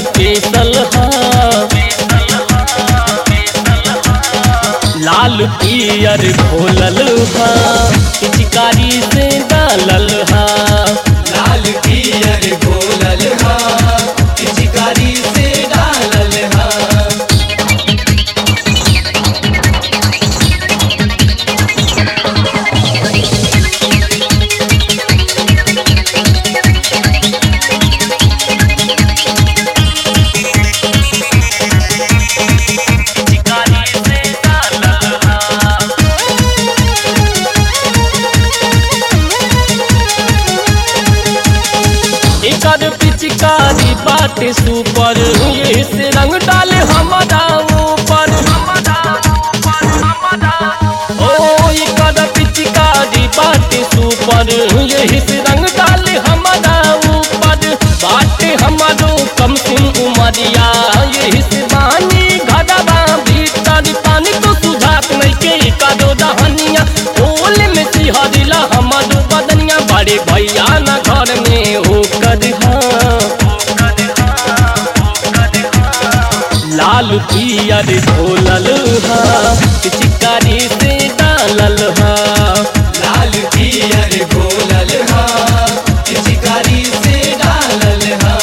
special हा लाल पियर घोलल हा पिचकारी से डालल हा लाल पियर घोलल हा पिचकारी से डालल हा पिचकारी से डालल हा एकर पिचकारी बाटे सुपर ये से रंग डाले हमारा ऊपर ओ एकर पिचकारी बाटे सुपर ये से रंग डाले हमारा ऊपर बाटे हमारो कम सिम उमरिया ये से बानी घरवा भीतर पानी तो सुझात नहीं के एकर दहनिया ओल में सिहरिला हमारो बदनिया बड़े भैया ना घर में होकर लाल पियर घोलल हा पिचकारी से डालल हा लाल पियर घोलल हा पिचकारी से डालल हा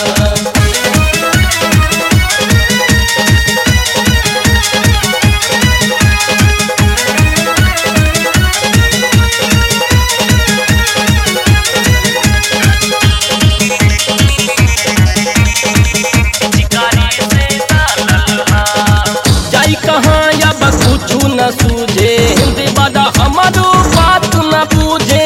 जाई कहाँ या कुछ न सूझे हिंदी बड़ा हमारो बात न पूछे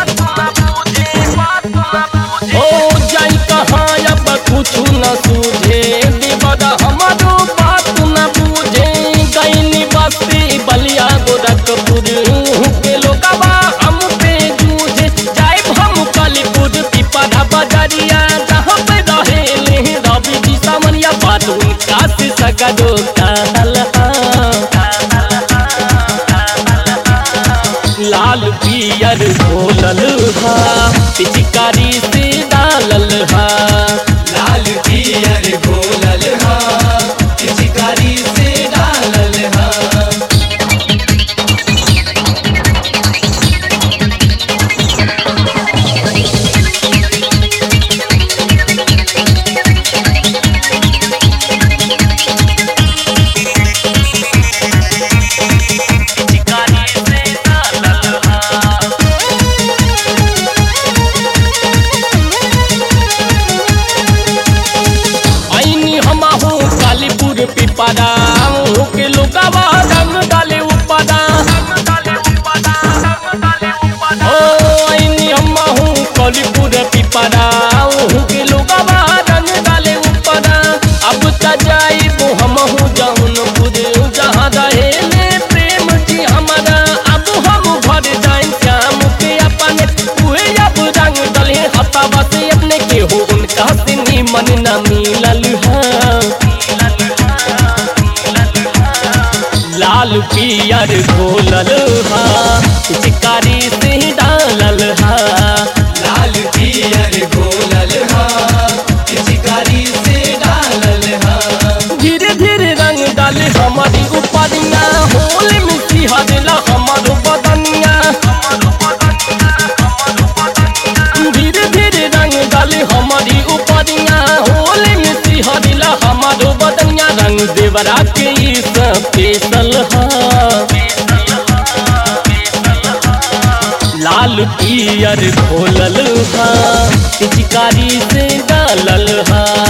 ओ जाई कहाँ या कुछ न सूझे हिंदी बड़ा हमारो बात न पूछे गईनी बस्ती बलिया गोरखपुर के लोगवा हम पे जूझे जाए हम कालीपुर पिपरा बजरिया जहाँ पे रहे रवि जी सामनिया बात उनका से सगरो कहल लाल पियर घोलल हा पिचकारी से डालल हा लाल पियर घोलल हा पिचकारी से डालल हा आईनी हम हो कालीपुर पिपरा के लोगवा रंग डाले उपरा ओ आईनी हम हो कालीपुर पिपरा के लोगवा रंग डाले उपरा अब त जाइबो हम हो जौनपुर जहाँ रहे ले प्रेम जी हमारा अब हम घर जाए श्याम के अपने उहे अब रंग डले हतावा से अपने के हो उनका से मन न मिलल है लाल पियर घोलल हा पिचकारी से डालल हा लाल पियर घोलल हा पिचकारी से डालल हा धीरे धीरे रंग डाले हमारी उपरिया होल में सिहरला हमारो बदनिया धीरे धीरे रंग डाले हमारी उपरिया होल में सिहरला हमारो बदनिया रंग देवरा के ई स्पेशल हा लाल पियर घोलल हा पिचकारी से डालल हा